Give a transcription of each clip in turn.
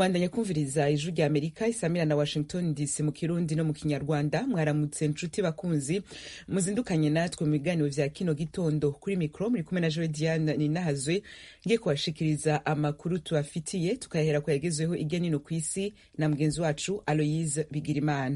mwandanya kumviriza ijwi rya amerika isamira na washington dc mu kirundi no mu kinyarwanda mwaramutse nshuti bakunzi muzindukanye natwe mu biganiro vya kino gitondo kuri mikro muri kumwe na joe diane ninahazwe ngiye kubashikiriza amakuru tubafitiye tukayahera ku yagezweho irya nino ku isi na mugenzi wacu aloyise bigirimana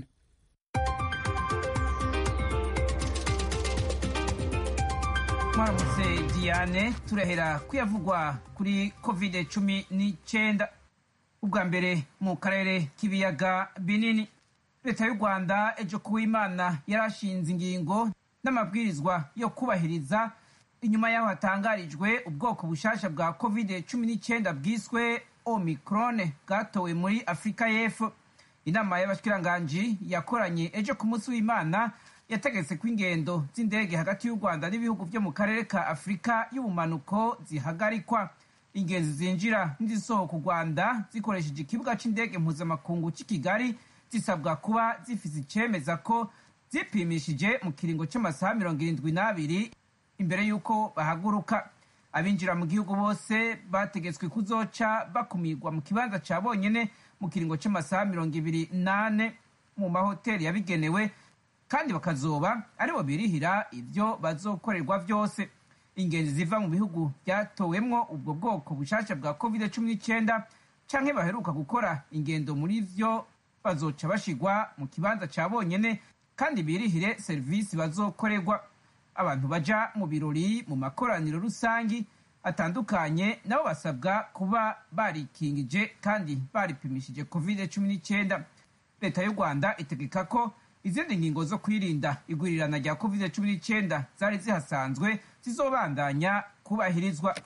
mwaramutse diane turahera kuyavugwa kuri covid cumi n'icyenda ubwa mbere mu karere k'ibiyaga binini leta y'u rwanda ejo kuwimana yarashinze ingingo n'amabwirizwa yo kubahiriza inyuma y'aho hatangarijwe ubwoko bushasha bwa covid cumi n'icyenda bwiswe omicron bwatowe muri afurika y'epfo inama y'abashikiranganji yakoranye ejo ku munsi w'imana yategetse ko ingendo z'indege hagati y'u rwanda n'ibihugu byo mu karere ka afurika y'ubumanuko zihagarikwa ingenzi zinjira n'izisohoka u rwanda zikoresheje ikibuga cy'indege mpuzamakungu cy'i kigali zisabwa kuba zifite icemeza ko zipimishije mu kiringo cy'amasaha mirongo irindwi n'abiri imbere y'uko bahaguruka abinjira mu gihugu bose bategetswe kuzoca bakumirwa mu kibanza cya bonyine mu kiringo cy'amasaha mirongo ibiri n'ane mu mahoteli yabigenewe kandi bakazoba aribo birihira ibyo bazokorerwa byose ingenzi ziva mu bihugu byatowemwo ubwo bwoko bushasha bwa covid cumi n'icyenda canke baheruka gukora ingendo muri vyo bazoca bashigwa mu kibanza ca bonyene kandi birihire serivisi bazokorerwa abantu baja mu birori mu makoraniro rusangi atandukanye nabo basabwa kuba barikingije kandi baripimishije covid cumi n'icyenda leta y'u rwanda itegeka ko izindi ngingo zo kwirinda igwirirana rya covid cumi n'icyenda zari zihasanzwe zizobandanya kubahirizwa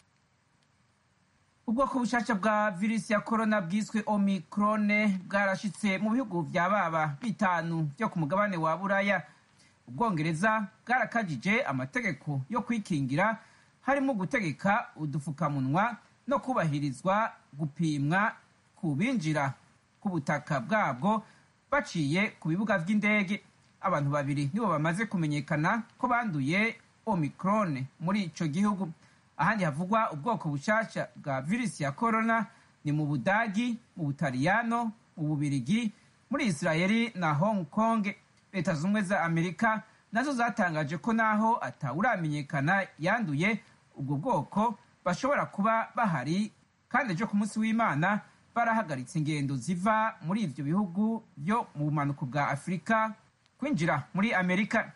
ubwoko bushasha bwa virusi ya korona bwiswe omicrone bwarashitse mu bihugu vya baba bitanu vyo ku mugabane wa buraya ubwongereza bwarakajije amategeko yo kwikingira harimo gutegeka udufukamunwa no kubahirizwa gupimwa ku binjira ku butaka bwabwo baciye ku bibuga vy'indege abantu babiri nibo bamaze kumenyekana ko banduye omicron muri ico gihugu ahandi havugwa ubwoko bushasha bwa virusi ya corona ni mu budagi mu butaliyano mu bubirigi muri israeli na hong kong leta zumwe za amerika nazo zatangaje ko naho atawuramenyekana yanduye ubwo bwoko bashobora kuba bahari kandi ejo ku munsi w'imana barahagaritse ingendo ziva muri ivyo bihugu byo mu bumanuko bwa afurika kwinjira muri amerika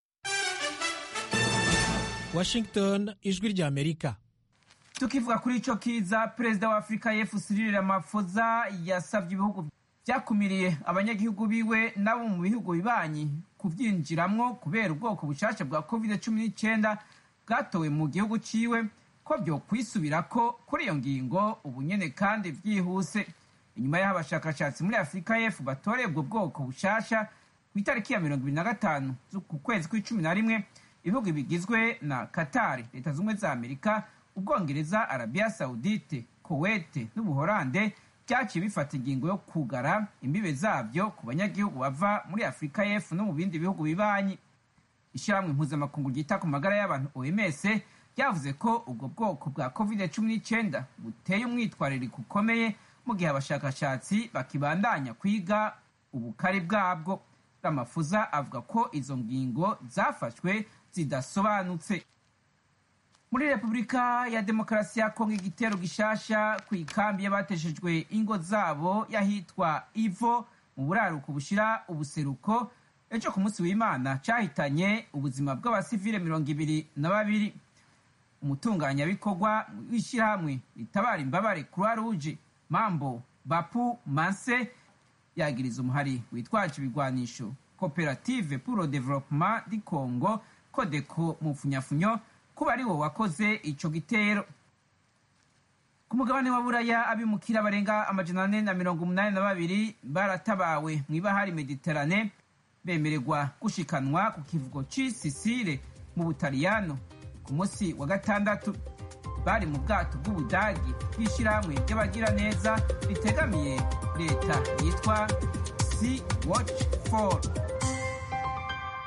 washington ijwi rya amerika tukivuga kuri ico kiza perezida wa afurika y'epfo cyril ramaphosa yasavye ibihugu vyakumiriye abanyagihugu biwe nabo mu bihugu bibanyi kuvyinjiramwo kubera ubwoko bushasha bwa covid cumi n'icyenda bwatowe mu gihugu ciwe ko byo kwisubirako kuri iyo ngingo ubunyene kandi vyihuse inyuma y'aho abashakashatsi muri afurika y'epfo batoreye ubwo bwoko bushasha ku itariki ya mirongo ibiri na gatanu ku kwezi kw'icumi na rimwe ibihugu bigizwe na katari leta zumwe za amerika ubwongereza arabiya saudite kowete n'ubuhorande byaciye bifata ingingo yo kugara imbibe zabyo ku banyagihugu bava muri afurika y'epfo no mu bindi bihugu bibanyi ishyirahamwe mpuzamakungu ryita ku magara y'abantu oms ryavuze ko ubwo bwoko bwa covid cumi n'icyenda buteye umwitwaririko ukomeye mu gihe abashakashatsi bakibandanya kwiga ubukari bwabwo ramafuza avuga ko izo ngingo zafashwe zidasobanutse muri repubulika ya demokarasi ya kongo igitero gishasha ku ikambi y'abateshejwe ingo zabo y'ahitwa ivo mu buraruko bushira ubuseruko ejo ku munsi w'imana cyahitanye ubuzima bw'abasivile mirongo ibiri na babiri umutunganyabikorwa w'ishyirahamwe ritabara imbabare croix rouge mambo bapu manse yagiriza umuhari witwaje ibigwanisho koperative pour le développement du congo kodeko mu funyafunyo kuba ari wo wakoze ico gitero ku mugabane wa buraya abimukira barenga amajana ane na mirongo umunani na babiri baratabawe mw'ibahari mediterane bemererwa gushikanwa ku kivugo c'i sisile mu butaliyano ku munsi wa gatandatu bari mu bwato bw'ubudagi bw'ishyirahamwe ry'abagiraneza ritegamiye leta yitwa sea watch for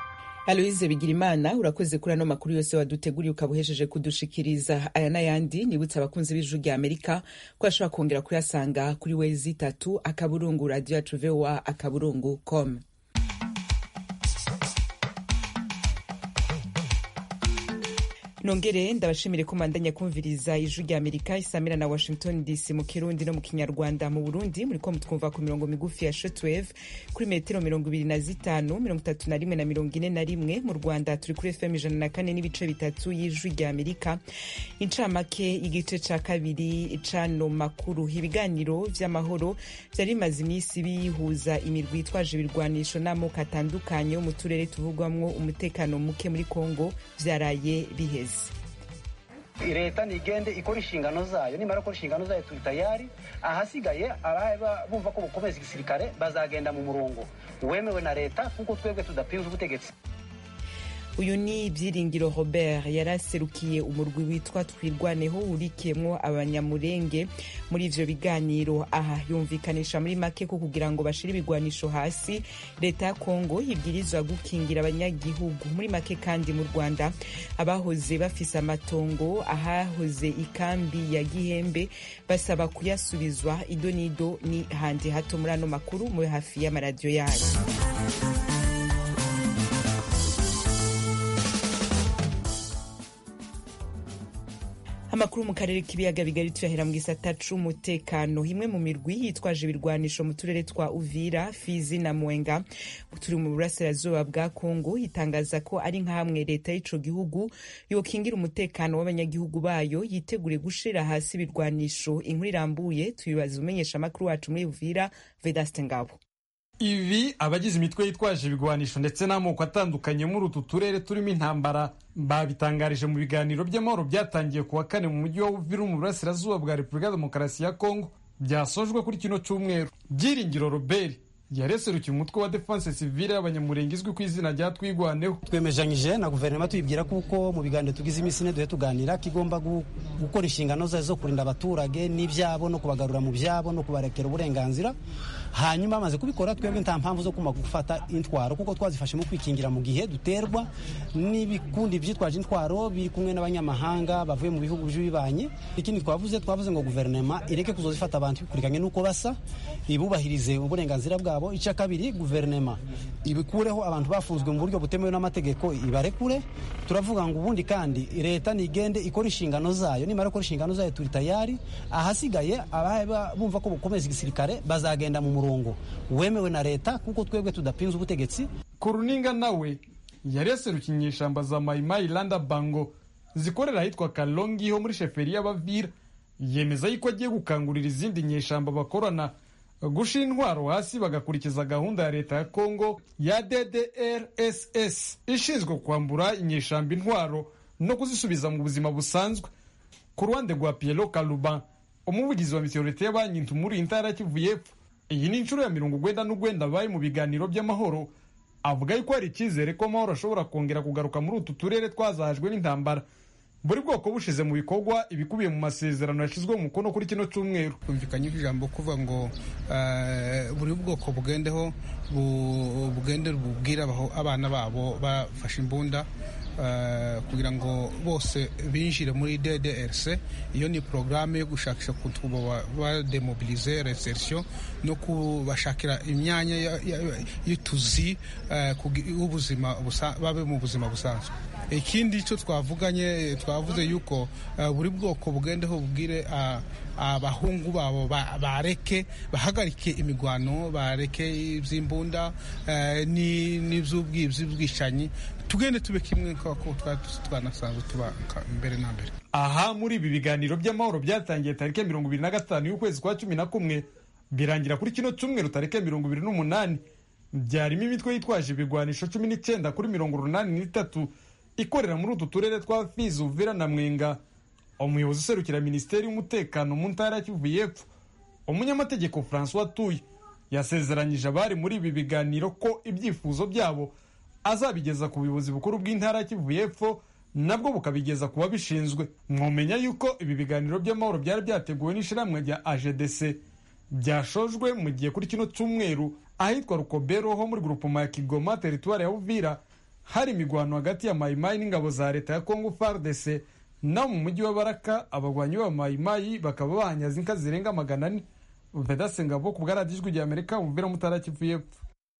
aloise bigirimana urakoze kuri ano makuru yose waduteguriye ukaba uhejeje kudushikiriza aya n'ayandi nibutse abakunzi b'ijuru rya amerika ko ashobora kongera kuyasanga kuri wezi itatu akaburungu radio yacu voa akaburungu com nongere ndabashimire ko mandanya kumviriza ijwi rya amerika isamira na washington dc mu kirundi no mu kinyarwanda mu burundi muriko mutwumva ku mirongo migufi ya shortwave kuri metero mirongo ibiri na zitanu mirongo itatu na rimwe na mirongo ine na rimwe mu rwanda turi kuri fm ijana na kane n'ibice bitatu y'ijwi rya amerika incamake igice ca kabiri cano makuru ibiganiro vy'amahoro vyari bimaze iminsi bihuza imirwi itwaje ibirwanisho n'amoko atandukanye yo mu turere tuvugwamwo umutekano muke muri kongo vyaraye biheze leta nigende ikora inshingano zayo nimara gukora inshingano zayo turi tayari ahasigaye ababa bumva ko bukomeza igisirikare bazagenda mu murongo wemewe na leta kuko twebwe tudapinze ubutegetsi uyu ni byiringiro robert yaraserukiye umurwi witwa twirwaneho wurikiyemwo abanyamurenge muri ivyo biganiro aha yumvikanisha muri make ko kugira ngo bashire ibigwanisho hasi leta ya kongo ibwirizwa gukingira abanyagihugu muri make kandi mu rwanda abahoze bafise amatongo ahahoze ikambi ya gihembe basaba kuyasubizwa ido n'ido ni handi hato muri ano makuru muri hafi y'amaradiyo yayo amakuru mu karere k'ibiyaga bigari tuyahera mu gisata c'umutekano imwe mu mirwi yitwaje ibirwanisho mu turere twa uvira fizi na mwenga turi mu burasirazuba bwa kongo itangaza ko ari nk'amwe leta y'ico gihugu yokingira umutekano w'abanyagihugu bayo yitegure gushira hasi ibirwanisho inkuru irambuye tuyibaza umenyesha amakuru wacu muri uvira vedaste ngabo ibi abagize imitwe yitwaje ibigwanisho ndetse n'amoko atandukanye muri utu turere turimo intambara babitangarije mu biganiro by'amahoro byatangiye ku wa kane mu mujyi wa Uvira mu burasirazuba bwa Repubulika ya Demokarasi ya Kongo byasojwe kuri kino cyumweru Byiringiro Robert yareserukiye umutwe wa defense civile y'abanyamurenge izwi ku izina rya twigwaneho twemejanyije na guverinoma tuyibwira kuko mu biganiro tugize iminsi ine duhe tuganira ko igomba gukora inshingano zayo zo kurinda abaturage n'ibyabo no kubagarura mu byabo no kubarekera uburenganzira hanyuma bamaze kubikora twebwe nta mpamvu zo kuma gufata intwaro kuko twazifashe mu kwikingira mu gihe duterwa n'ibikundi byitwaje intwaro biri kumwe n'abanyamahanga bavuye mu bihugu by'ibibanye ikindi twavuze twavuze ngo guverinoma ireke kuzozifata abantu bikurikiranye n'uko basa ibubahirize uburenganzira bwabo icya kabiri guverinoma ibikureho abantu bafunzwe mu buryo butemewe n'amategeko ibarekure turavuga ngo ubundi kandi leta nigende ikora inshingano zayo nimara gukora inshingano zayo turi tayari ahasigaye ababa bumva ko bukomeza igisirikare bazagenda mu murongo wemewe na leta kuko twebwe tudapinze ubutegetsi kuruninga nawe yari yaserukiye inyeshamba za mayimayi landa bango zikorera ahitwa kalongi ho muri sheferi y'abavira yemeza yuko agiye gukangurira izindi nyeshamba bakorana gushira intwaro hasi bagakurikiza gahunda ya leta ya kongo ya ddrss ishinzwe kwambura inyeshamba intwaro no kuzisubiza mu buzima busanzwe ku ruhande rwa piero kaluban umuvugizi wa misiyorite y'abanki muri intara ya kivu y'epfo iyi ni inshuro ya mirongo urwenda n'urwenda baye mu biganiro by'amahoro avuga yuko hari icyizere ko amahoro ashobora kongera kugaruka muri utu turere twazahajwe n'intambara buri bwoko bushize mu bikorwa ibikubiye mu masezerano yashyizwe mu mukono kuri kino cyumweru kumvikanye ijambo kuvuga ngo buri bwoko bugendeho bugende bubwire abana babo bafashe imbunda kugira ngo bose binjire muri DDRC iyo ni porogaramu yo gushakisha ukuntu bademobilize reserisiyo no kubashakira imyanya y'utuzi ubuzima babe mu buzima busanzwe ikindi cyo twavuganye twavuze yuko buri bwoko bugendeho bubwire abahungu babo bareke bahagarike imigwano bareke iby'imbunda n'iby'ubwibzi bw'ubwicanyi tugende tube kimwe nk'uko twanasanzwe tuba mbere na mbere aha muri ibi biganiro by'amahoro byatangiye tariki mirongo ibiri na gatanu y'ukwezi kwa cumi na kumwe birangira kuri kino cyumweru tariki mirongo ibiri n'umunani byarimo imitwe yitwaje ibigwanisho cumi n'icyenda kuri mirongo urunani n'itatu ikorera muri utu turere twa fizi uvira na mwenga umuyobozi userukira minisiteri y'umutekano mu ntara ya kivu y'epfo umunyamategeko francois tuye yasezeranyije abari muri ibi biganiro ko ibyifuzo byabo azabigeza ku buyobozi bukuru bw'intara ya kivu y'epfo nabwo bukabigeza ku babishinzwe mwomenya yuko ibi biganiro by'amahoro byari byateguwe n'ishyirahamwe rya agdc byashojwe mu gihe kuri kino cyumweru ahitwa rukobero ho muri grupoma ya kigoma teritwari ya uvira hari imigwano hagati ya mayimayi n'ingabo za leta ya kongo fardc naho mu mujyi wa baraka abagwanyi ba mayimayi bakaba bahanyaze inka zirenga magana ane vedase ngabo ku bwaradijwi rya amerika bumvira mutara kivu y'epfo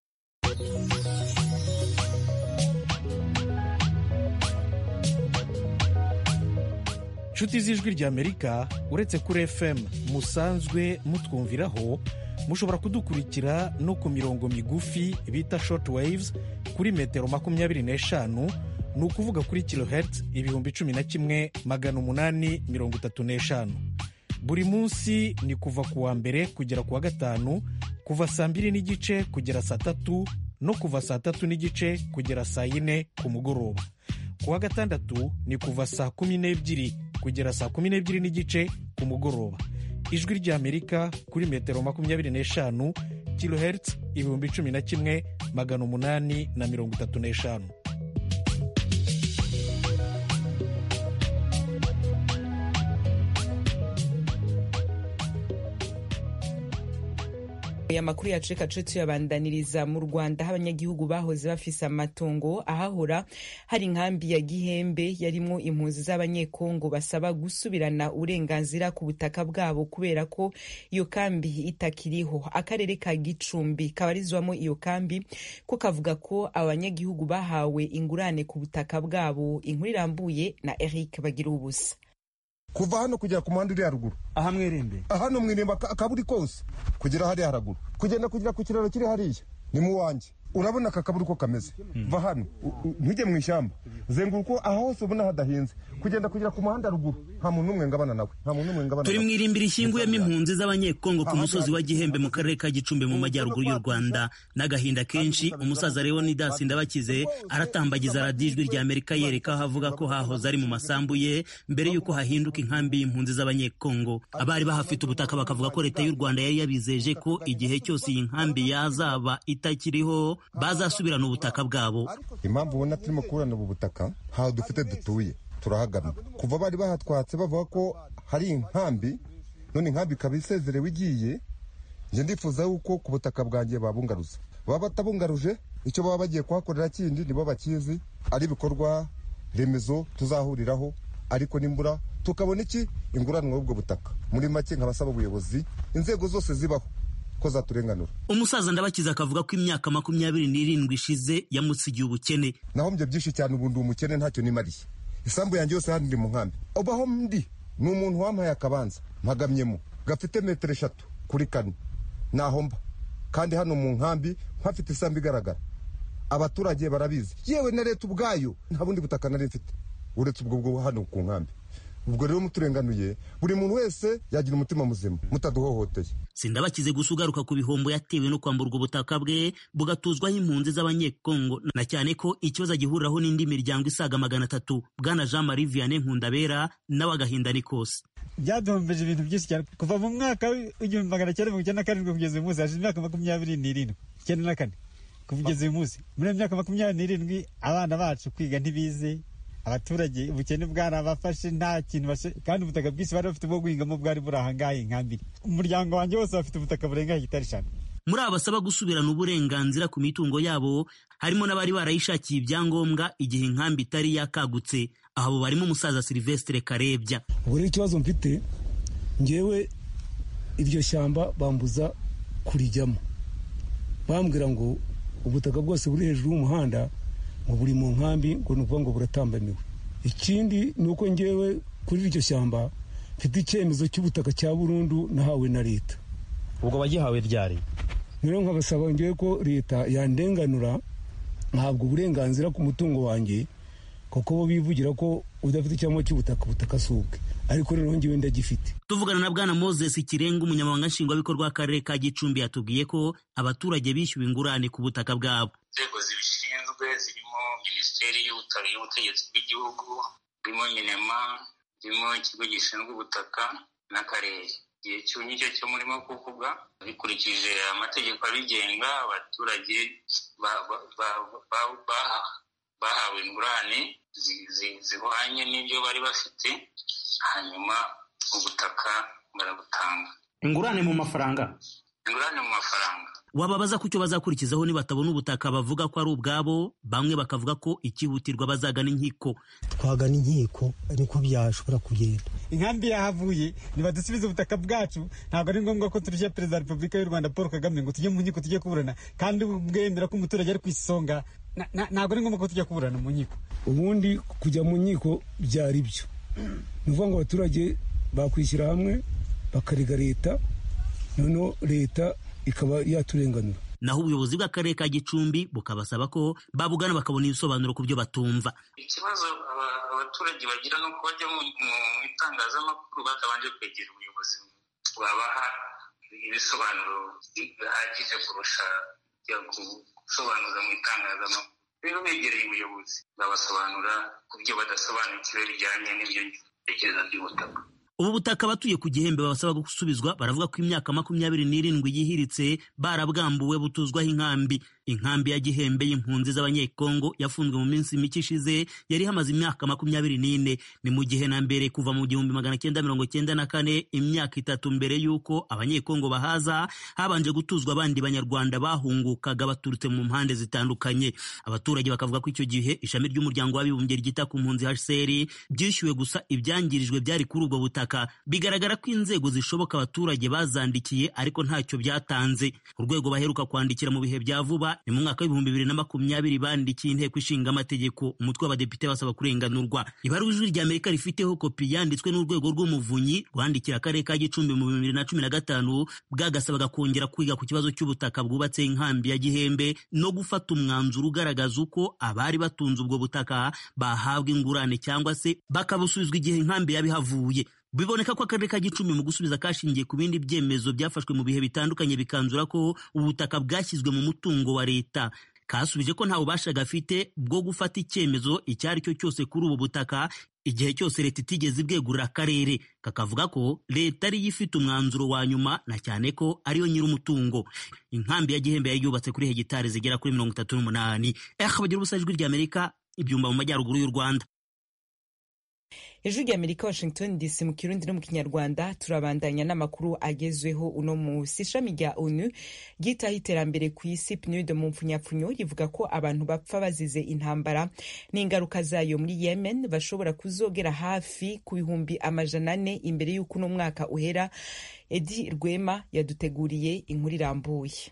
nshuti z'ijwi ry'amerika uretse kuri fm musanzwe mutwumviraho mushobora kudukurikira no ku mirongo migufi bita short waves kuri metero makumyabiri n'eshanu ni ukuvuga kuri kilohertz ibihumbi cumi na kimwe magana umunani mirongo itatu n'eshanu buri munsi ni kuva ku wa mbere kugera ku wa gatanu kuva saa mbiri n'igice kugera saa tatu no kuva saa tatu n'igice kugera saa yine ku mugoroba ku wa gatandatu ni kuva saa kumi n'ebyiri kugera saa kumi n'ebyiri n'igice ku mugoroba ijwi ry'amerika kuri metero makumyabiri n'eshanu kilohertz ibihumbi cumi na kimwe magana umunani na mirongo itatu n'eshanu aya makuru yacu reka tuce tuyabandaniriza mu rwanda aho abanyagihugu bahoze bafise amatongo ahahora hari inkambi ya gihembe yarimwo impunzi z'abanyekongo basaba gusubirana uburenganzira ku butaka bwabo kubera ko iyo kambi itakiriho akarere ka gicumbi kabarizwamo iyo kambi ko kavuga ko abanyagihugu bahawe ingurane ku butaka bwabo inkuru irambuye na eric bagira ubusa kuva hano kugera ku muhanda uri haruguru aha mwirembe hano mwirembe akaburi kose kugera hariya haraguru kugenda kugera ku kiraro kiri hariya ni mu wanjye urabona aka kaburi uko kameze va hano ntujye mu ishyamba zenguruka aha hose ubona hadahinze kugenda kugera ku muhanda ruguru nta muntu n'umwe ngabana nawe nta muntu n'umwe ngabana turi mu irimbiri ishyinguyemo impunzi z'abanyekongo ku musozi wa gihembe mu karere ka gicumbi mu majyaruguru y'u rwanda n'agahinda kenshi umusaza leonidas ndabakize aratambagiza radiyo ijwi rya amerika yereka aho avuga ko hahoze ari mu masambu ye mbere y'uko hahinduka inkambi y'impunzi z'abanyekongo abari bahafite ubutaka bakavuga ko leta y'u rwanda yari yabizeje ko igihe cyose iyi nkambi yazaba itakiriho bazasubirana ubutaka bwabo impamvu ubona turimo kuburana ubu butaka ntaho dufite dutuye turahagamye kuva bari bahatwatse bavuga ko hari inkambi none inkambi ikaba isezerewe igiye njye ndifuza yuko ku butaka bwanjye babungaruza baba batabungaruje icyo baba bagiye kuhakorera kindi nibo bakizi ari ibikorwa remezo tuzahuriraho ariko nimbura tukabona iki inguranwa y'ubwo butaka muri make nkabasaba ubuyobozi inzego zose zibaho ko zaturenganura umusaza ndabakiza akavuga ko imyaka makumyabiri n'irindwi ishize yamusigiye ubukene nahombye byinshi cyane ubu ndi umukene ntacyo nimariye isambu yanjye yose hano ndi mu nkambi ubaho ndi ni umuntu wampaye akabanza mpagamyemo gafite metero eshatu kuri kane naho mba kandi hano mu nkambi mpafite isambu igaragara abaturage barabizi yewe na leta ubwayo nta bundi butaka nari mfite uretse ubwo bwo hano ku nkambi ubwo rero muturenganuye buri muntu wese yagira umutima muzima mutaduhohoteye sindabakize gusa ugaruka ku bihombo yatewe no kwamburwa ubutaka bwe bugatuzwaho impunzi z'abanyekongo na cyane ko ikibazo agihuriraho n'indi miryango isaga magana atatu bwana jean marie vianney nkundabera nawe agahinda ni kose byaduhombeje ibintu byinshi cyane kuva mu mwaka w'igihumbi magana cyenda mirongo icyenda na karindwi kugeza uyu munsi hashize imyaka makumyabiri n'irindwi icyenda na kane kugeza uyu munsi muri iyo myaka makumyabiri n'irindwi abana bacu kwiga ntibize abaturage ubukene bwarabafashe nta kintu kandi ubutaka bwinshi bari bafite bwo guhingamo bwari buri ahangaha inkambiri umuryango wanjye wose bafite ubutaka burenga hegitari eshanu muri aba basaba gusubirana uburenganzira ku mitungo yabo harimo n'abari barayishakiye ibyangombwa igihe inkambi itari yakagutse aho barimo umusaza silvestre karebya ubwo rero ikibazo mfite ngewe iryo shyamba bambuza kurijyamo bambwira ngo ubutaka bwose buri hejuru y'umuhanda ngo buri mu nkambi ngo ni ukuvuga ngo buratambamiwe ikindi ni uko ngewe kuri iryo shyamba mfite icyemezo cy'ubutaka cya burundu nahawe na leta ubwo wagihawe ryari rero nkabasaba ngewe ko leta yandenganura ntabwo uburenganzira ku mutungo wanjye kuko bo bivugira ko udafite icyangombwa cy'ubutaka ubutaka si ubwe ariko rero ngewe ndagifite tuvugana na bwana moses kirenga umunyamabanga nshingwabikorwa w'akarere ka gicumbi yatubwiye ko abaturage bishyuwe ingurane ku butaka bwabo inzego zibishinzwe zirimo minisiteri y'ubutegetsi bw'igihugu zirimo minema zirimo ikigo gishinzwe ubutaka n'akarere igihe cy'unyicyo cyo murimo kuvuga bikurikije amategeko abigenga abaturage bahawe ingurane zihwanye n'ibyo bari bafite hanyuma ubutaka barabutanga ingurane mu mafaranga ingurane mu mafaranga wababaza ku cyo bazakurikizaho nibatabona ubutaka bavuga ko ari ubwabo bamwe bakavuga ko ikihutirwa bazagana inkiko twagana inkiko niko byashobora kugenda inkambi yahavuye nibadusubize ubutaka bwacu ntabwo ari ngombwa ko turusha perezida wa repubulika y'u rwanda paul kagame ngo tujye mu nkiko tujye kuburana kandi bwemera ko umuturage ari ku isonga ntabwo ari ngombwa ko tujya kuburana mu nkiko ubundi kujya mu nkiko byari byo ni ukuvuga ngo abaturage bakwishyira hamwe bakarega leta noneho leta ikaba yaturenganura naho ubuyobozi bw'akarere ka gicumbi bukabasaba ko babugana bakabona ibisobanuro ku byo batumva ikibazo abaturage bagira ni uko bajya mu itangazamakuru batabanje kwegera ubuyobozi babaha ibisobanuro bihagije kurusha gusobanuza mu itangazamakuru rero begereye ubuyobozi babasobanura ku byo badasobanukiwe bijyanye n'ibyo bitekerezo by'ubutaka ubu butaka abatuye ku gihembe babasaba gusubizwa baravuga ko imyaka makumyabiri n'irindwi yihiritse barabwambuwe butuzwaho inkambi inkambi ya gihembe y'impunzi z'abanyekongo yafunzwe mu minsi mike ishize yari hamaze imyaka makumyabiri n'ine ni mu gihe na mbere kuva mu gihumbi magana cyenda mirongo cyenda na kane imyaka itatu mbere y'uko abanyekongo bahaza habanje gutuzwa abandi banyarwanda bahungukaga baturutse mu mpande zitandukanye abaturage bakavuga ko icyo gihe ishami ry'umuryango w'abibumbye ryita ku mpunzi hcr byishyuwe gusa ibyangirijwe byari kuri ubwo butaka bigaragara ko inzego zishoboka abaturage bazandikiye ariko ntacyo byatanze urwego baheruka kwandikira mu bihe bya vuba ni mu mwaka w'ibihumbi bibiri na makumyabiri bandikiye inteko ishinga amategeko umutwe w'abadepite basaba kurenganurwa ibaruwa ijwi rya amerika rifiteho kopi yanditswe n'urwego rw'umuvunyi rwandikira akarere ka gicumbi mu bibiri na cumi na gatanu bwagasabaga kongera kwiga ku kibazo cy'ubutaka bwubatse inkambi ya gihembe no gufata umwanzuro ugaragaza uko abari batunze ubwo butaka bahabwa ingurane cyangwa se bakabusubizwa igihe inkambi yabihavuye biboneka ko akarere ka gicumbi mu gusubiza kashingiye ku bindi byemezo byafashwe mu bihe bitandukanye bikanzura ko ubutaka bwashyizwe mu mutungo wa leta kasubije ko nta bubasha gafite bwo gufata icyemezo icyo ari cyo cyose kuri ubu butaka igihe cyose leta itigeze ibwegurira akarere kakavuga ko leta ariyo ifite umwanzuro wa nyuma na cyane ko ariyo nyir'umutungo inkambi ya gihembe yari yubatse kuri hegitari zigera kuri mirongo itatu n'umunani eh bagira ubusa ijwi ry'amerika ibyumba mu majyaruguru y'u rwanda ijwi rya amerika washington dc mu kirundi no mu kinyarwanda turabandanya n'amakuru agezweho uno munsi ishami rya onu ryitaho iterambere ku isi pnud mu mpfunyapfunyo rivuga ko abantu bapfa bazize intambara n'ingaruka zayo muri yemen bashobora kuzogera hafi ku bihumbi amajana ane imbere y'uko uno mwaka uhera edi rwema yaduteguriye inkuru irambuye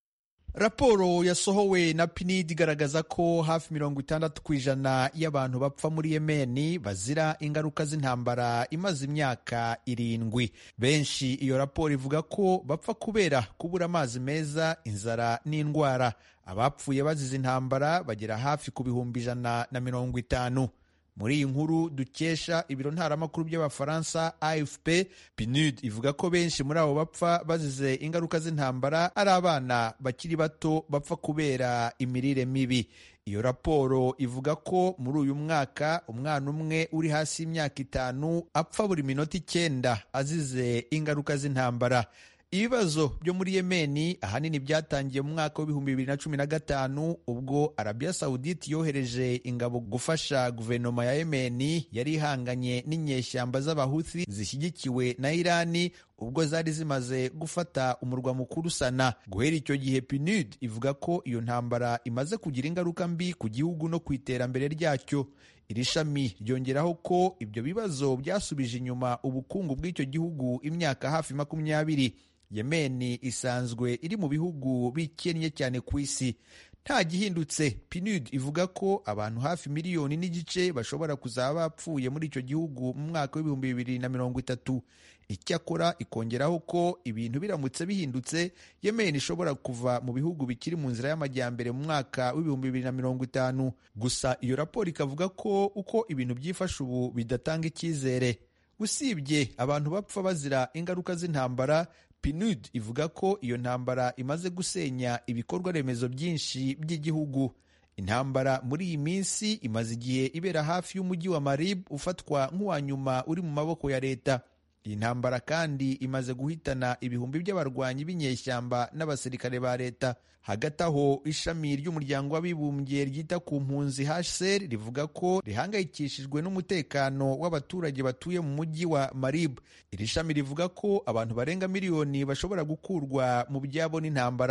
raporo yasohowe na pinid igaragaza ko hafi mirongo itandatu ku ijana y'abantu bapfa muri yemeni bazira ingaruka z'intambara imaze imyaka irindwi benshi iyo raporo ivuga ko bapfa kubera kubura amazi meza inzara n'indwara abapfuye bazize intambara bagera hafi ku bihumbi ijana na mirongo itanu muri iyi nkuru dukesha ibiro ntaramakuru by'abafaransa afp pnud ivuga ko benshi muri abo bapfa bazize ingaruka z'intambara ari abana bakiri bato bapfa kubera imirire mibi iyo raporo ivuga ko muri uyu mwaka umwana umwe uri hasi y'imyaka itanu apfa buri minota icyenda azize ingaruka z'intambara ibibazo byo muri yemeni ahanini byatangiye mu mwaka w'ibihumbi bibiri na cumi na gatanu ubwo arabiya sawuditi yohereje ingabo gufasha guverinoma ya yemeni yari ihanganye n'inyeshyamba z'abahuthi zishyigikiwe na irani ubwo zari zimaze gufata umurwa mukuru sana guhera icyo gihe pinud ivuga ko iyo ntambara imaze kugira ingaruka mbi ku gihugu no ku iterambere ryacyo iri shami ryongeraho ko ibyo bibazo byasubije inyuma ubukungu bw'icyo gihugu imyaka hafi makumyabiri yemeni isanzwe iri mu bihugu bikennye cyane ku isi nta gihindutse pinud ivuga ko abantu hafi miliyoni n'igice bashobora kuzaba bapfuye muri icyo gihugu mu mwaka w'ibihumbi bibiri na mirongo itatu icyakora ikongeraho ko ibintu biramutse bihindutse yemeni ishobora kuva mu bihugu bikiri mu nzira y'amajyambere mu mwaka w'ibihumbi bibiri na mirongo itanu gusa iyo raporo ikavuga ko uko ibintu byifashe ubu bidatanga icyizere usibye abantu bapfa bazira ingaruka z'intambara pinud ivuga ko iyo ntambara imaze gusenya ibikorwa remezo byinshi by'igihugu intambara muri iyi minsi imaze igihe ibera hafi y'umujyi wa marib ufatwa nk'uwa nyuma uri mu maboko ya leta iyi ntambara kandi imaze guhitana ibihumbi by'abarwanyi b'inyeshyamba n'abasirikare ba leta hagati aho ishami ry'umuryango w'abibumbye ryita ku mpunzi hcr rivuga ko rihangayikishijwe n'umutekano w'abaturage batuye mu mujyi wa marib iri shami rivuga ko abantu barenga miliyoni bashobora gukurwa mu byabo n'intambara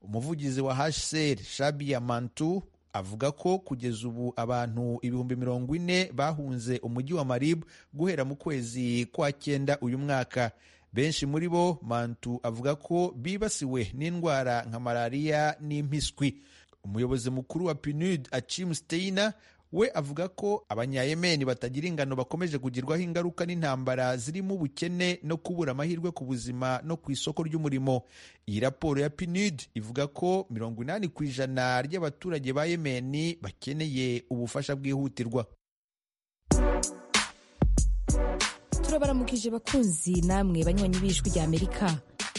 umuvugizi wa hcr shabia mantu avuga ko kugeza ubu abantu ibihumbi mirongo ine bahunze umujyi wa marib guhera mu kwezi kwa cyenda uyu mwaka benshi muri bo mantu avuga ko bibasiwe n'indwara nka malariya n'impiswi umuyobozi mukuru wa pnud achim steiner we avuga ko abanyayemeni batagira ingano bakomeje kugirwaho ingaruka n'intambara zirimo ubukene no kubura amahirwe ku buzima no ku isoko ry'umurimo iyi raporo ya pnud ivuga ko mirongo inani ku ijana ry'abaturage ba yemeni bakeneye ubufasha bwihutirwa turabaramukije bakunzi namwe banywanyi b'ijwi rya amerika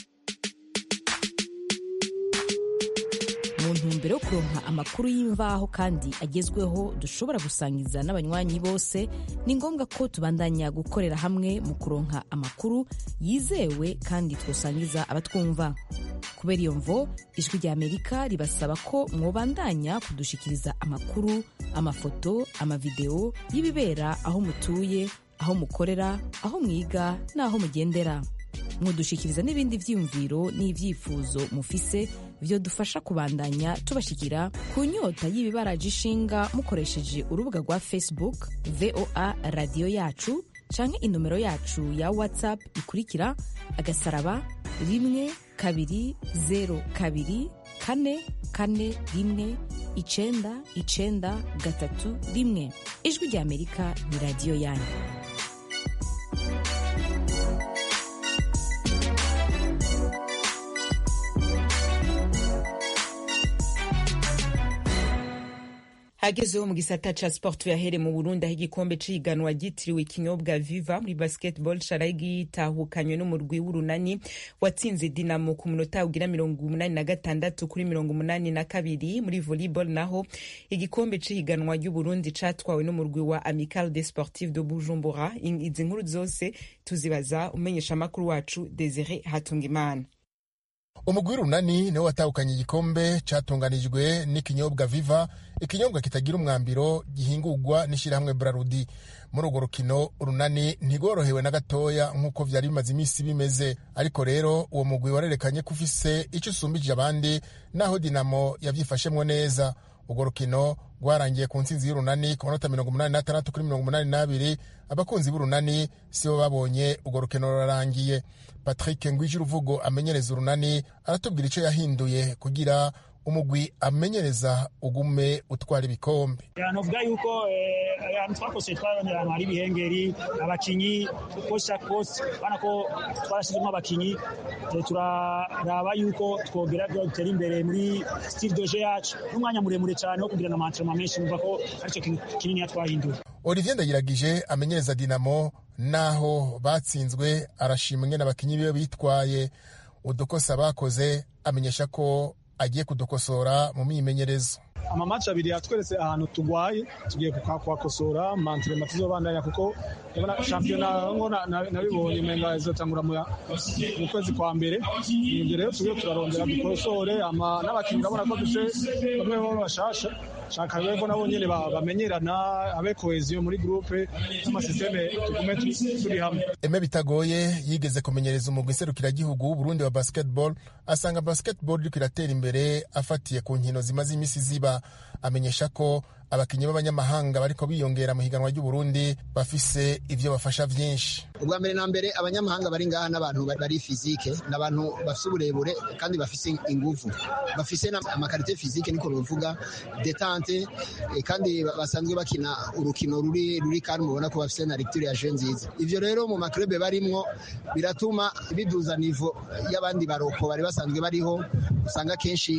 mu ntumbero yo kuronka amakuru y'imvaho kandi agezweho dushobora gusangiza n'abanywanyi bose ni ngombwa ko tubandanya gukorera hamwe mu kuronka amakuru yizewe kandi twosangiza abatwumva kubera iyo mvo ijwi rya amerika ribasaba ko mwobandanya kudushikiriza amakuru amafoto amavideo y'ibibera aho mutuye aho mukorera aho mwiga n'aho mugendera mudushikiriza n'ibindi vyiyumviro n'ivyifuzo mufise vyo dufasha kubandanya tubashikira ku nyota y'ibibaraje ishinga mukoresheje urubuga rwa facebook voa radiyo yacu canke inomero yacu ya whatsapp ikurikira agasaraba rimwe kabiri zero kabiri kane kane rimwe icenda icenda gatatu rimwe ijwi rya amerika ni radiyo yanyu hagezeho mu gisata ca sport tuyahere mu burundi aho igikombe c'ihiganwa ryitiriwe ikinyobwa viva muri basketball caraye gitahukanywe n'umurwi w'urunani watsinze dinamo ku munota ugira mirongo umunani na gatandatu kuri mirongo umunani na kabiri muri volleyball naho igikombe c'ihiganwa ry'uburundi catwawe n'umurwi wa amical de sportive de bujumbura izi nkuru zose tuzibaza umenyesha amakuru wacu desire hatungimana umugwi w'urunani niwo watahukanye igikombe catunganijwe n'ikinyobwa viva ikinyobwa kitagira umwambiro gihingurwa n'ishyirahamwe brarudi muri urwo rukino urunani ntigorohewe na gatoya nk'uko vyari bimaze iminsi bimeze ariko rero uwo mugwi warerekanye ko ufise ico usumbije abandi naho dinamo yavyifashemwo neza urwo rukino rwarangiye ku ntsinzi y'urunani ku manota mirongo umunani n'atandatu kuri mirongo umunani n'abiri abakunzi b'urunani sibo babonye urwo rukino rurarangiye patrick ngwije uruvugo amenyereza urunani aratubwira icyo yahinduye kugira umugwi amenyereza ugume utwara ibikombe novuga yuko ahantu twakose twabonye ahantu hari ibihengeri abakinyi kosa kose urabona ko twarashyizemo abakinyi turaraba yuko twogera dutera imbere muri style doje yacu n'umwanya muremure cyane wo kugira amantrema menshi numva ko aricyo kintu kinini twahinduye olivier ndagiragije amenyereza dinamo naho batsinzwe arashimwe n'abakinyi biwe bitwaye udukosa bakoze amenyesha ko agiye kudukosora mu myimenyerezo amamaci abiri yatweretse ahantu tugwaye tugiye kuhakosora mantirema tuzobandanya kuko ndabona shampiyona ngo nabibonye umenga izotangura mu kwezi kwa mbere ibyo rero tugiye turarondera dukosore n'abakinnyi urabona ko dufite bamwe baba bashasha shaka rero ko nabo nyene bamenyerana abe koheziyo muri groupe n'amasisteme tugume turi hamwe eme bitagoye yigeze kumenyereza umugwi serukiragihugu w'uburundi wa basketball asanga basketball iriko iratera imbere afatiye ku nkino zimaze imisi ziba amenyesha ko abakinnyi b'abanyamahanga bariko biyongera mu higanwa ry'uburundi bafise ivyo bafasha vyinshi ubwa mbere na mbere abanyamahanga bari ngaha n'abantu bari fizike n'abantu bafise uburebure kandi bafise inguvu bafise amakarite fizike niko bivuga detante kandi basanzwe bakina urukino ruri ruri kandi mubona ko bafise na lecture ya jeu nziza ivyo rero mu maklube barimwo biratuma biduza nivo y'abandi baroko bari basanzwe bariho usanga kenshi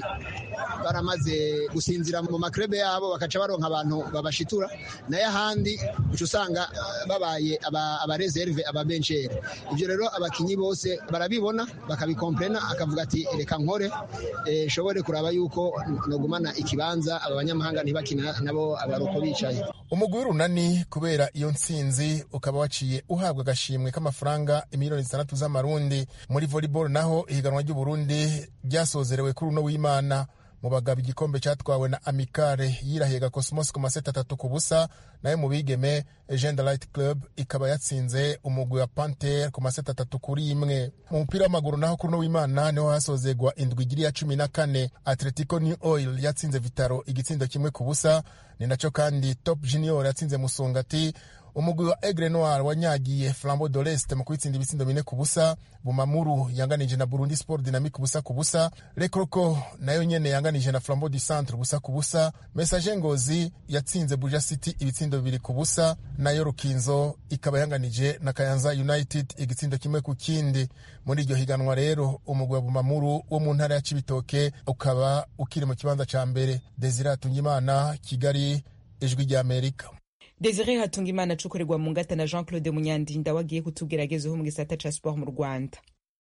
baramaze gusinzira mu maklube yabo bakaca baronka abantu babashitura nayo ahandi uca usanga babaye abareserve ababencere ibyo rero abakinyi bose barabibona bakabikomplena akavuga ati reka nkore nshobore kuraba yuko nogumana ikibanza aba banyamahanga ntibakina nabo abaroko bicaye umugwi w'urunani kubera iyo ntsinzi ukaba waciye uhabwa agashimwe k'amafaranga imiliyoni zitandatu z'amarundi muri volleyball naho ihiganwa ry'uburundi ryasozerewe kuri uno w'imana mu bagabo igikombe cyatwawe na amikare yirahega cosmos ku maseti atatu ku busa nayo mu bigeme agenda light club ikaba yatsinze umugwi wa panter ku maseti atatu kuri imwe mu mupira w'amaguru naho kuri uno w'imana niho hasozegwa indwi igiri ya cumi na kane atletico new oil yatsinze vitaro igitsindo kimwe ku busa ni nacyo kandi top junior yatsinze musongati umugwi wa egre noir wanyagiye flambo de leste mu kwitsinda ibitsindo bine ku busa bumamuru yanganije na burundi sport dynamique ubusa ku busa rekroko nayo nyene yanganije na flambo du centre ubusa ku busa message ngozi yatsinze buja city ibitsindo bibiri ku busa nayo rukinzo ikaba yanganije na kayanza united igitsindo kimwe ku kindi muri iryo higanwa rero umugwi wa bumamuru wo mu ntara ya cibitoke ukaba ukiri mu kibanza ca mbere desire hatungimana kigali ijwi ry'amerika desire hatungimana acukurirwa mu ngata na jean claude munyandinda wagiye kutubwira agezeho mu gisata ca siporo mu rwanda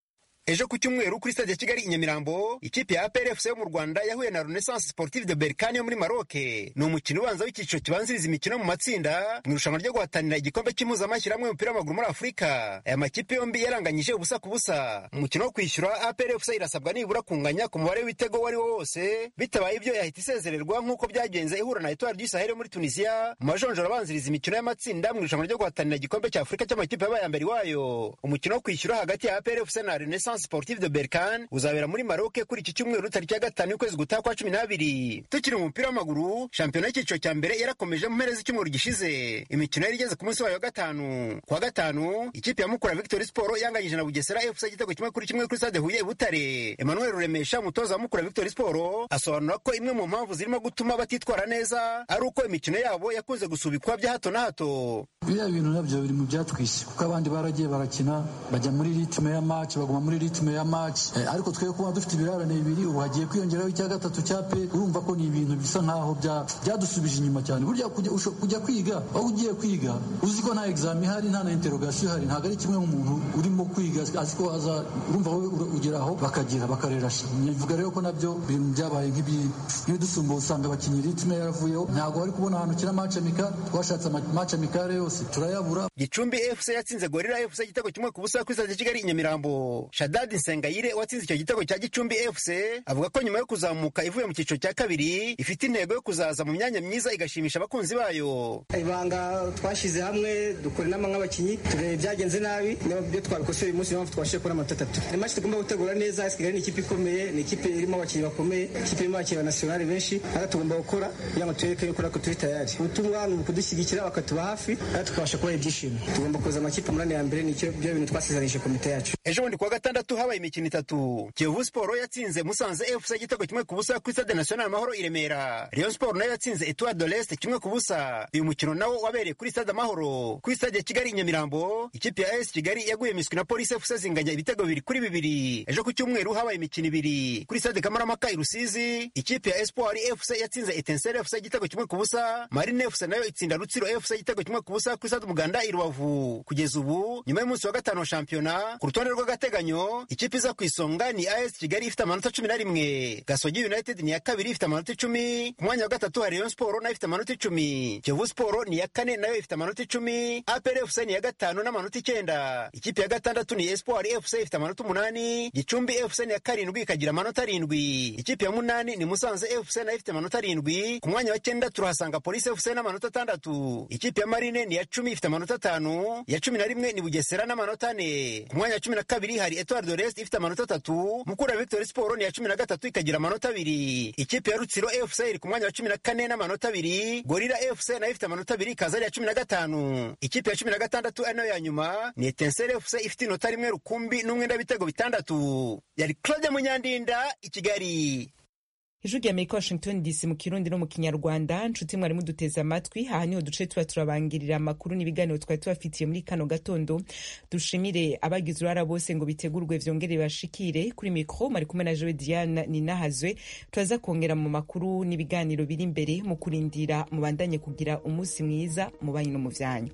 ejo ku cyumweru kuri stade ya kigali i nyamirambo ikipe ya APR yo mu rwanda yahuye na renaissance sportive de berkane yo muri maroke ni umukino ubanza w'icyiciro kibanziriza imikino mu matsinda mu irushanwa ryo guhatanira igikombe cy'impuzamashyirahamwe y'umupira w'amaguru muri afurika aya makipe yombi yaranganyije ubusa ku busa umukino wo kwishyura APR irasabwa nibura kunganya ku mubare w'ibitego uwo ari wo wose bitabaye ibyo yahita isezererwa nk'uko byagenze ihura na etoile du sahel muri tunisia mu majonjoro abanziriza imikino y'amatsinda mu irushanwa ryo guhatanira igikombe cya afurika cy'amakipe yabaye ya mbere iwayo umukino wo kwishyura hagati ya APR na renaissance sportive de berkan uzabera muri maroke kuri iki cyumweru tariki ya gatanu y'ukwezi gutaha kwa cumi n'abiri tukiri mu mupira w'amaguru shampiyona y'icyiciro cya mbere yarakomeje mu mpera z'icyumweru gishize imikino yari igeze ku munsi wayo wa gatanu ku wa gatanu ikipe ya mukura victory sport yanganyije na bugesera fc igitego kimwe kuri kimwe kuri stade huye butare emmanuel ruremesha umutoza wa mukura victory sport asobanura ko imwe mu mpamvu zirimo gutuma batitwara neza ari uko imikino yabo yakunze gusubikwa bya hato na hato biriya bintu nabyo biri mu byatwishe kuko abandi baragiye barakina bajya muri ritime ya match baguma muri ritime ya match eh, ariko twe kuba dufite ibirarane bibiri ubu hagiye kwiyongeraho icya gatatu cya pe urumva ko ni ibintu bisa nkaho byadusubije inyuma cyane burya kujya, kujya kwiga aho ugiye kwiga uzi ko nta examen ihari nta na interrogation ihari ntabwo ari kimwe nk'umuntu urimo kwiga azi ko aza urumva wowe ugeraho bakagira bakarera nivuga rero ko nabyo bintu byabaye nk'ibidusumba usanga abakinnyi ritime yaravuyeho ntabwo bari kubona ahantu ukina match amical twashatse match amicale yose turayabura gicumbi fc yatsinze gorira fc igitego kimwe ku busa kuri stade kigali i nyamirambo shadadi nsengayire watsinze icyo gitego cya gicumbi fc avuga ko nyuma yo kuzamuka ivuye mu cyiciro cya kabiri ifite intego yo kuzaza mu myanya myiza igashimisha abakunzi bayo ibanga twashyize hamwe dukora inama nk'abakinnyi tureba ibyagenze nabi niba byo twabikosora uyu munsi niyo mpamvu twabashije kubona amanota atatu ni match tugomba gutegura neza kigali ni ikipe ikomeye ni ikipe irimo abakinnyi bakomeye ikipe irimo abakinnyi banasiyonari benshi natwe tugomba gukora kugira ngo tureke yuko natwe turi tayari ubutumwa ni ukudushyigikira bakatuba hafi natwe tukabasha kubaha ibyishimo tugomba kuza amakipe umunani ya mbere nicyo byo bintu twasezeranyije komite yacu ejo bundi kuwa gatandatu habaye imikino itatu kiyovu siporo yatsinze musanze fc igitego kimwe ku busa kuri stade national amahoro i remera rayon siporo nayo yatsinze etoile de l'est kimwe ku busa uyu mukino nawo wabereye kuri stade amahoro kuri stade ya kigali i nyamirambo ikipe ya as kigali yaguye miswi na polisi fc zinganya ibitego bibiri kuri bibiri ejo ku cyumweru habaye imikino ibiri kuri stade kamaramaka i rusizi ikipe ya espoir fc yatsinze etensere fc igitego kimwe ku busa marine fc nayo itsinda rutsiro fc igitego kimwe ku busa kuri stade umuganda i rubavu kugeza ubu nyuma y'umunsi wa gatanu wa shampiyona ku rutonde rw'agateganyo ikipe iza ku isonga ni as kigali ifite amanota cumi na rimwe gasogi united ni iya kabiri ifite amanota icumi ku mwanya wa gatatu hari rayon siporo nayo ifite amanota icumi kiyovu siporo ni iya kane nayo ifite amanota icumi apr fc ni iya gatanu n'amanota icyenda ikipe ya gatandatu ni espoir fc ifite amanota umunani gicumbi fc ni iya karindwi ikagira amanota arindwi ikipe ya munani ni musanze fc nayo ifite amanota arindwi ku mwanya wa cyenda turahasanga polisi fc n'amanota atandatu ikipe ya marine ni iya cumi ifite amanota atanu iya cumi na rimwe ni bugesera n'amanota ane ku mwanya wa cumi na kabiri hari etoile de l'est ifite amanota atatu mukura victory siporo ni iya cumi na gatatu ikagira amanota abiri ikipe ya rutsiro fc iri ku mwanya wa cumi na kane n'amanota abiri gorira fc nayo ifite amanota abiri ikaza ari iya cumi na gatanu ikipe ya cumi na gatandatu ari nayo ya nyuma ni etensere fc ifite inota rimwe rukumbi n'umwenda w'ibitego bitandatu yari claude munyandinda i kigali ijwi rya amerika washington dc mu kirundi no mu kinyarwanda nshuti mwari muduteze amatwi aha niho duce tuba turabangirira amakuru n'ibiganiro twari tubafitiye muri kano gatondo dushimire abagize uruhara bose ngo bitegurwe vyongere bashikire kuri mikro mari kumwe na jewe diane ninahazwe turaza kongera mu makuru n'ibiganiro biri imbere mu kurindira mubandanye kugira umunsi mwiza mu banyu no mu vyanyu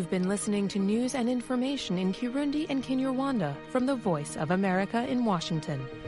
You've been listening to news and information in Kirundi and Kinyarwanda from the Voice of America in Washington.